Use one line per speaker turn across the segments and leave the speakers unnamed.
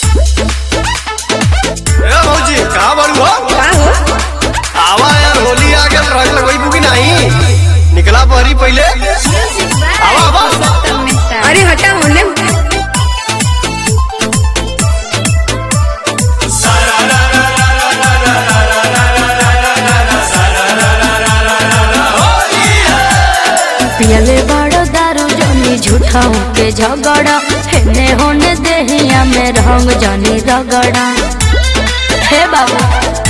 ए भौजी कहाँ बारू हो
का हो
आवा यार होली आ गया रंग लगवाई की नहीं निकला बहरी पहले आवा आवा
अरे हटा होने पियले बड़ो दारू जनी झूठाऊ के झगड़ा हेने होने देहिया में रंग जनी रगड़ा हे बाबा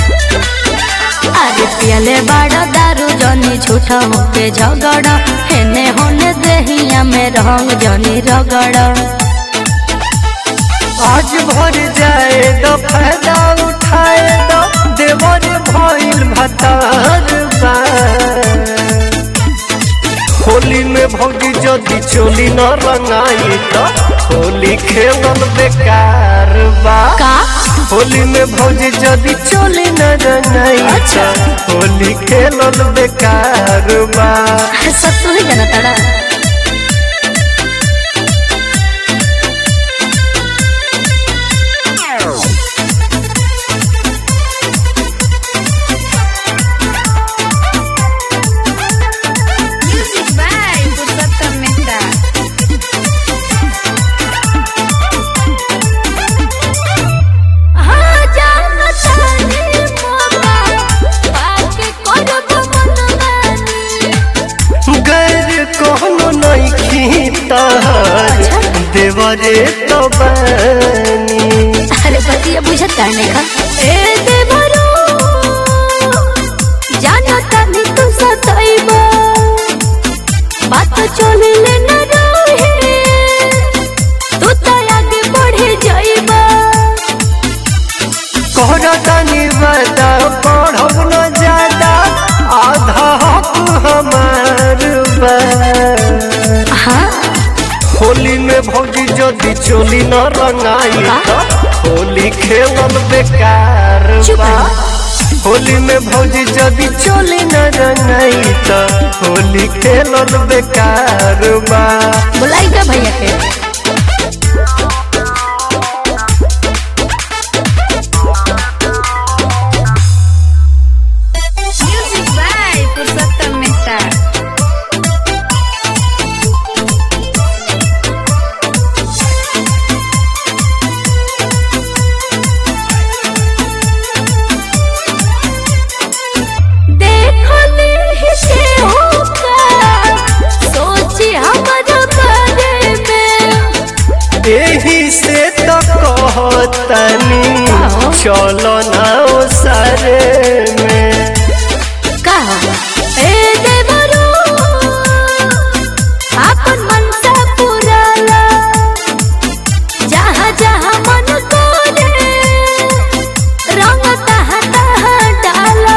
अरे पियले बड़ो दारू जनी झूठाऊ के झगड़ा हेने होने देहिया में रंग जनी रगड़ा
आज भर जाए तो फायदा उठाए तो देवर भइल भतार बा। होली में भौजी जदि चोली न रंगाई तो होली खेलल बेकार बा
का
होली में भौजी जदि चोली न रंगाई
अच्छा।
तो होली खेलल बेकार बा
सब तू ही जाना तारा
Music by Purushottam Mehta.
हाँ जाना तारे मोरा बाकी करब मनमानी
गैर कोनो नइखी तहर देवरे तो बनी
अरे बतिया बुझत काने का ए देवरो जानो तनी तू सताइबो बात चले ले न रहे तू तो आगे बढ़े जाइबो
कोहरा तनी बता पढ़ब न ज्यादा आधा हक हमार बा
हाँ
होली में भौजी जदि चोली न रंगाई तो होली खेलल बेकार
चुप
बा
रहो।
होली में भौजी जदि चोली न रंगाई तो होली खेलल बेकार बा
बुलाई का भैया के
Music by Purushottam Mehta.
देखो ले हिसे होका सोची हमारे बारे में
एही से तो कहतनी
आओ।
चलो ना ओ सारे में
का ए देवरो आपन मन से पुराला जहाँ जहाँ मन करे रंग तहाँ तहाँ डाला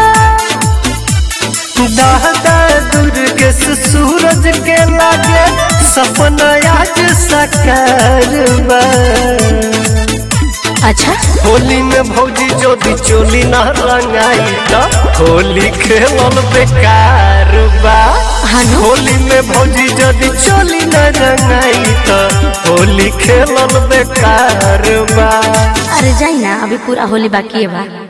दादा दुर्ग से सूरज के लागे सपना आज साकार बा
अच्छा
होली में भौजी जोदी चोली ना रंगाई तो होली खेलल बेकार बा
हानो
होली में भौजी जदि चोली न रंगाई तो होली खेलल बेकार बा
अरे जाई ना अभी पूरा होली बाकी है बा